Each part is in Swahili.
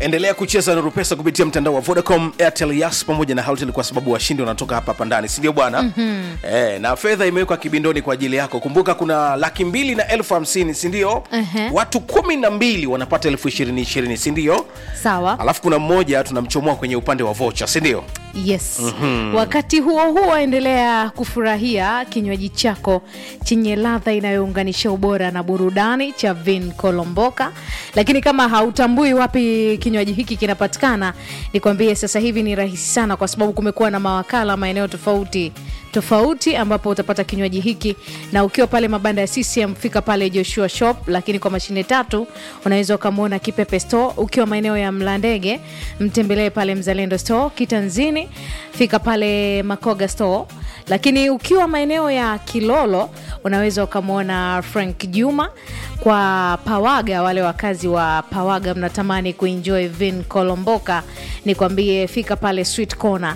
endelea kucheza nuru pesa kupitia mtandao wa vodacom airtel yas pamoja na haltel kwa sababu washindi wanatoka hapa hapa ndani sindio bwana mm-hmm. e, na fedha imewekwa kibindoni kwa ajili yako kumbuka kuna laki mbili na elfu hamsini sindio Ehe. watu kumi na mbili wanapata elfu ishirini ishirini sindio sawa alafu kuna mmoja tunamchomoa kwenye upande wa vocha sindio yes mm-hmm. wakati huo huo endelea kufurahia kinywaji chako chenye ladha inayounganisha ubora na burudani cha vin kolomboka lakini kama hautambui wapi kinywaji hiki kinapatikana nikwambie sasa hivi ni rahisi sana kwa sababu kumekuwa na mawakala maeneo tofauti tofauti ambapo utapata kinywaji hiki na ukiwa pale mabanda ya ccm fika pale joshua shop lakini kwa mashine tatu unaweza ukamwona kipepe store ukiwa maeneo ya mlandege mtembelee pale mzalendo store kitanzini fika pale makoga store lakini ukiwa maeneo ya kilolo unaweza ukamwona frank juma kwa pawaga wale wakazi wa pawaga mnatamani kuenjoy vin kolomboka nikwambie fika pale sweet corner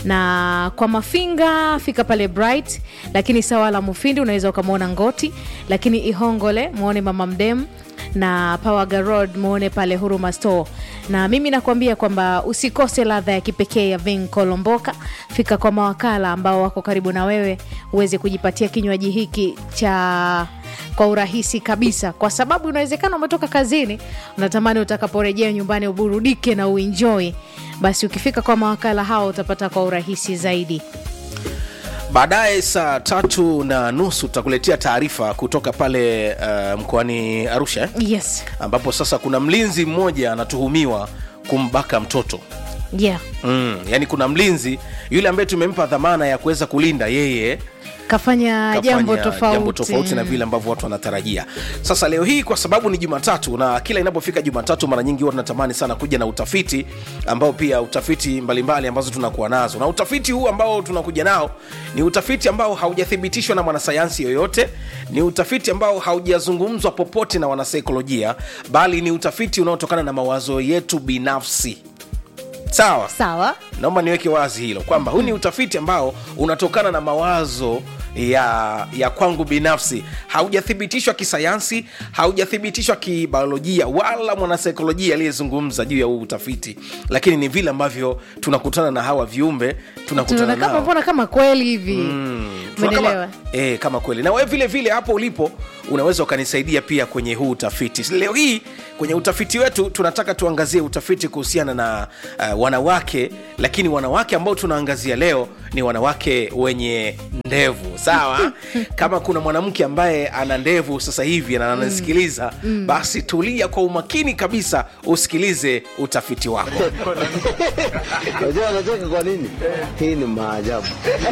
na kwa mafinga fika pale bright lakini sawa la mufindi unaweza ukamwona ngoti lakini ihongole mwone mama mdem na pawaga road muone pale huruma store na mimi nakuambia kwamba usikose ladha ya kipekee ya vin kolomboka fika kwa mawakala ambao wako karibu na wewe uweze kujipatia kinywaji hiki cha kwa urahisi kabisa kwa sababu inawezekana umetoka kazini unatamani utakaporejea nyumbani uburudike na uenjoy basi ukifika kwa mawakala hao utapata kwa urahisi zaidi baadaye saa tatu na nusu tutakuletea taarifa kutoka pale uh, mkoani arusha eh? yes ambapo sasa kuna mlinzi mmoja anatuhumiwa kumbaka mtoto yeah mm, yani kuna mlinzi yule ambaye tumempa dhamana ya kuweza kulinda yeye kafanya kafanya jambo tofauti, jambo tofauti na vile ambavyo watu wanatarajia sasa leo hii kwa sababu ni jumatatu na kila inapofika jumatatu mara nyingi huwa tunatamani sana kuja na utafiti ambao pia utafiti mbalimbali mbali ambazo tunakuwa nazo na utafiti huu ambao tunakuja nao ni utafiti ambao haujathibitishwa na mwanasayansi yoyote ni utafiti ambao haujazungumzwa popote na wanasaikolojia bali ni utafiti unaotokana na mawazo yetu binafsi sawa sawa naomba niweke wazi hilo kwamba huu ni utafiti ambao unatokana na mawazo ya ya kwangu binafsi haujathibitishwa kisayansi haujathibitishwa kibiolojia wala mwanasaikolojia aliyezungumza juu ya huu utafiti lakini ni vile ambavyo tunakutana na hawa viumbe tunakutana tunaona kama nao mbona kama kweli hivi Tuna umeelewa kama, e, kama kweli na wewe vile vile hapo ulipo unaweza ukanisaidia pia kwenye huu utafiti leo hii kwenye utafiti wetu tunataka tuangazie utafiti kuhusiana na uh, wanawake lakini wanawake ambao tunaangazia leo ni wanawake wenye ndevu sawa kama kuna mwanamke ambaye ana ndevu sasa hivi na ananisikiliza mm. basi tulia kwa umakini kabisa usikilize utafiti wako Unajua anacheka kwa nini? Hii ni maajabu.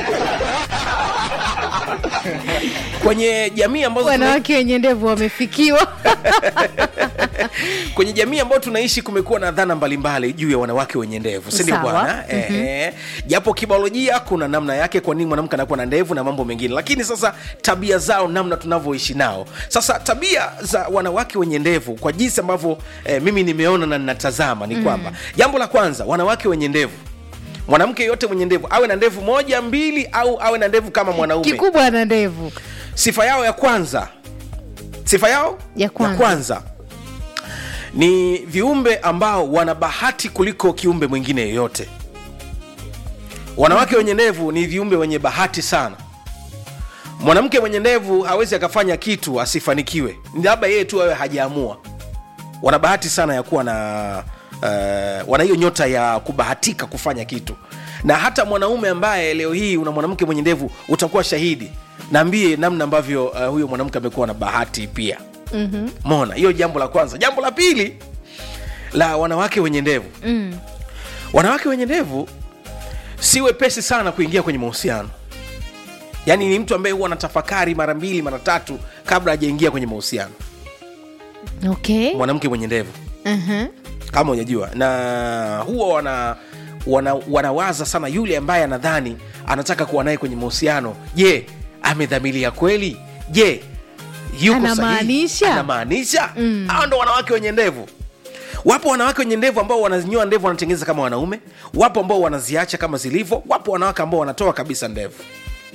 kwenye jamii ambazo tuna- wanawake wenye ndevu wamefikiwa kwenye jamii ambayo tunaishi kumekuwa na dhana mbalimbali juu ya wanawake wenye ndevu sindio Sawa. bwana mm-hmm. e, japo kibiolojia kuna namna yake kwa nini mwanamke anakuwa na ndevu na mambo mengine lakini sasa tabia zao namna tunavyoishi nao sasa tabia za wanawake wenye ndevu kwa jinsi ambavyo e, mimi nimeona na ninatazama ni kwamba mm. jambo la kwanza wanawake wenye ndevu mwanamke yote mwenye ndevu awe na ndevu moja mbili au awe na ndevu kama mwanaume kikubwa na ndevu sifa yao ya kwanza sifa yao Ya kwanza. ya kwanza ni viumbe ambao wana bahati kuliko kiumbe mwingine yoyote wanawake wenye ndevu ni viumbe wenye bahati sana mwanamke mwenye ndevu hawezi akafanya kitu asifanikiwe Ni labda yeye tu awe hajaamua wana bahati sana ya kuwa na uh, wana hiyo nyota ya kubahatika kufanya kitu na hata mwanaume ambaye leo hii una mwanamke mwenye ndevu utakuwa shahidi naambie namna ambavyo uh, huyo mwanamke amekuwa na bahati pia mm-hmm. mona hiyo jambo la kwanza jambo la pili la wanawake wenye ndevu mm. wanawake wenye ndevu si wepesi sana kuingia kwenye mahusiano yaani ni mtu ambaye huwa anatafakari mara mbili mara tatu kabla hajaingia kwenye mahusiano okay mwanamke mwenye ndevu uh-huh. kama unajua na huwa wana, wana wanawaza sana yule ambaye anadhani anataka kuwa naye kwenye mahusiano je amedhamilia kweli je yuko sahihi? Anamaanisha? anamaanisha mm. hao ndo wanawake wenye ndevu wapo wanawake wenye ndevu ambao wanazinyoa ndevu wanatengeneza kama wanaume wapo ambao wanaziacha kama zilivyo wapo wanawake ambao wanatoa kabisa ndevu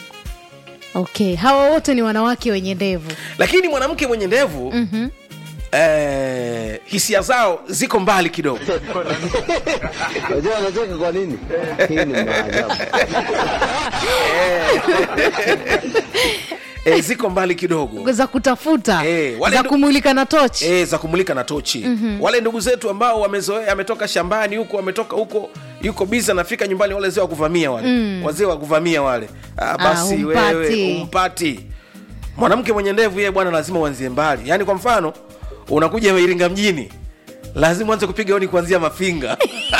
okay hawa wote ni wanawake wenye ndevu lakini mwanamke mwenye ndevu mm-hmm. eh, hisia zao ziko mbali kidogo Unajua anacheka kwa nini? Hii ni maajabu. eh, ziko mbali kidogo za kutafuta Eh, wale za ndu- kumulika na tochi e, za kumulika na tochi mm-hmm. wale ndugu zetu ambao wamezoea ametoka shambani huko ametoka huko yuko bizi anafika nyumbani wale wazee wa kuvamia wale mm. wazee wa kuvamia wale ah, basi humpati. wewe umpati mwanamke mwenye ndevu yeye bwana lazima uanzie mbali yaani kwa mfano unakuja iringa mjini lazima uanze kupiga honi kuanzia mafinga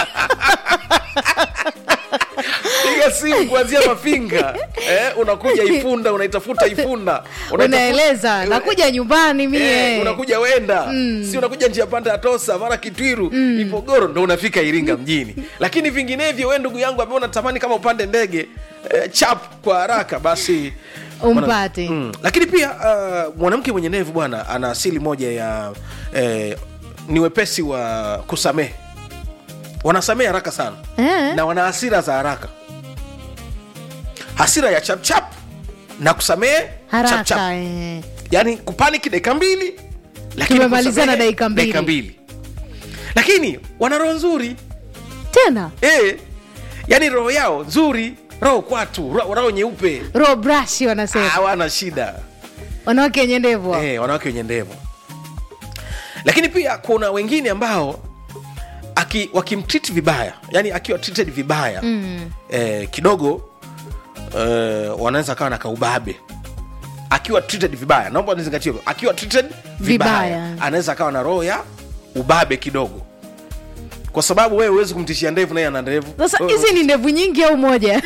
piga simu kuanzia mafinga eh, unakuja ifunda unaitafuta ifunda Unaitafuta- unaeleza nakuja nyumbani mie Eh, unakuja wenda mm. si unakuja njia panda ya tosa mara kitwiru mm. ipogoro ndo unafika iringa mjini lakini vinginevyo we ndugu yangu ambaye unatamani kama upande ndege eh, chap kwa haraka basi Umpate. mm. lakini pia uh, mwanamke mwenye nevu bwana ana asili moja ya eh, ni wepesi wa kusamehe wanasamehe haraka sana Eh. na wana hasira za haraka hasira ya chapchap na kusamehe chapchap haraka eh. yani kupaniki dakika mbili lakini Tumemalizana kusamehe dakika mbili. dakika mbili lakini wana roho nzuri tena e, yani roho yao nzuri roho kwatu ro- roho nyeupe ro brush wanasema hawana shida wanawake wenye ndevu hao. e, wanawake wenye ndevu lakini pia kuna wengine ambao aki, wakimtreat vibaya yani akiwa treated vibaya mm. eh, kidogo eh, wanaweza kawa na kaubabe akiwa treated vibaya naomba nizingatie hivyo. akiwa treated vibaya, Vibaya. anaweza akawa na roho ya ubabe kidogo kwa sababu wewe huwezi kumtishia ndevu naye ana ndevu sasa Wewe- hizi ni ndevu nyingi au moja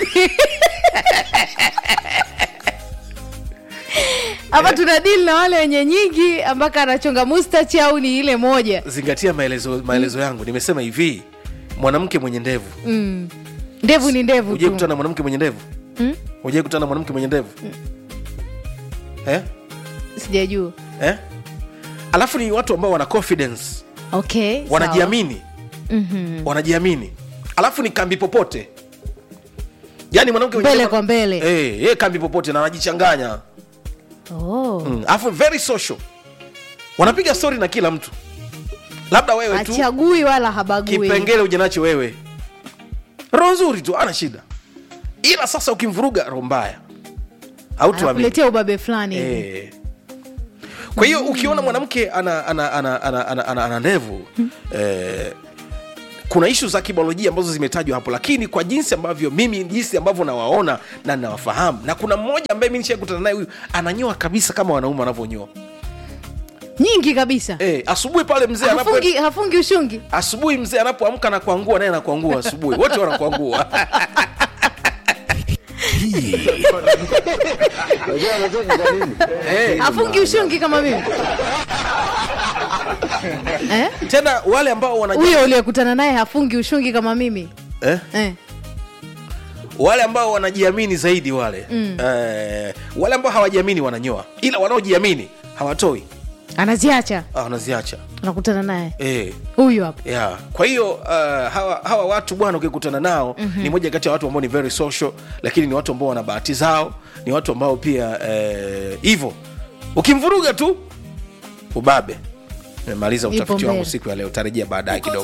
hapa tuna dili na wale wenye nyingi ambaka anachonga mustachi au ni ile moja zingatia maelezo, maelezo yangu nimesema hivi mwanamke mwenye ndevu mm. ndevu ni ndevu ujai tu kutana na mwanamke mwenye ndevu Mm? ujai kutana na mwanamke mwenye ndevu eh? sijajua Eh? alafu ni watu ambao wana confidence okay sawa. wanajiamini Mhm. wanajiamini alafu ni kambi popote yaani mwanamke mwenye Mbele ndevu- kwa mbele. eh, yeye kambi popote na anajichanganya oh. mm. alafu very social wanapiga story na kila mtu labda wewe tu achagui wala habagui kipengele uje nacho wewe roho nzuri tu ana shida ila sasa ukimvuruga roho mbaya hautuamini anakuletea ubabe fulani hivi. Eh. kwa hiyo ukiona mwanamke ana, ana, ana, ana, ana, ana, ana ndevu eh, kuna ishu za kibiolojia ambazo zimetajwa hapo lakini kwa jinsi ambavyo mimi jinsi ambavyo nawaona na nawafahamu na kuna mmoja ambaye mi nishakutana naye huyu ananyoa kabisa kama wanaume wanavyonyoa nyingi kabisa eh, asubuhi pale mzee anapo hafungi, hafungi ushungi asubuhi mzee anapoamka na kuangua naye anakuangua asubuhi wote wanakuangua Unajua anacheka kwa nini? eh, hafungi ushungi kama mimi eh? tena wale ambao wana huyo uliyekutana naye hafungi ushungi kama mimi eh? eh. wale ambao wanajiamini zaidi wale mm. eh, wale ambao hawajiamini wananyoa ila wanaojiamini hawatoi anaziacha ah, wanaziacha unakutana naye eh. huyu hapa Yeah. kwa hiyo uh, hawa, hawa watu bwana ukikutana nao mm-hmm. ni moja kati ya watu ambao ni very social lakini ni watu ambao wana bahati zao ni watu ambao pia hivyo ukimvuruga tu ubabe nimemaliza Ipo utafiti wangu mbele. siku ya leo tarejea baadaye kidogo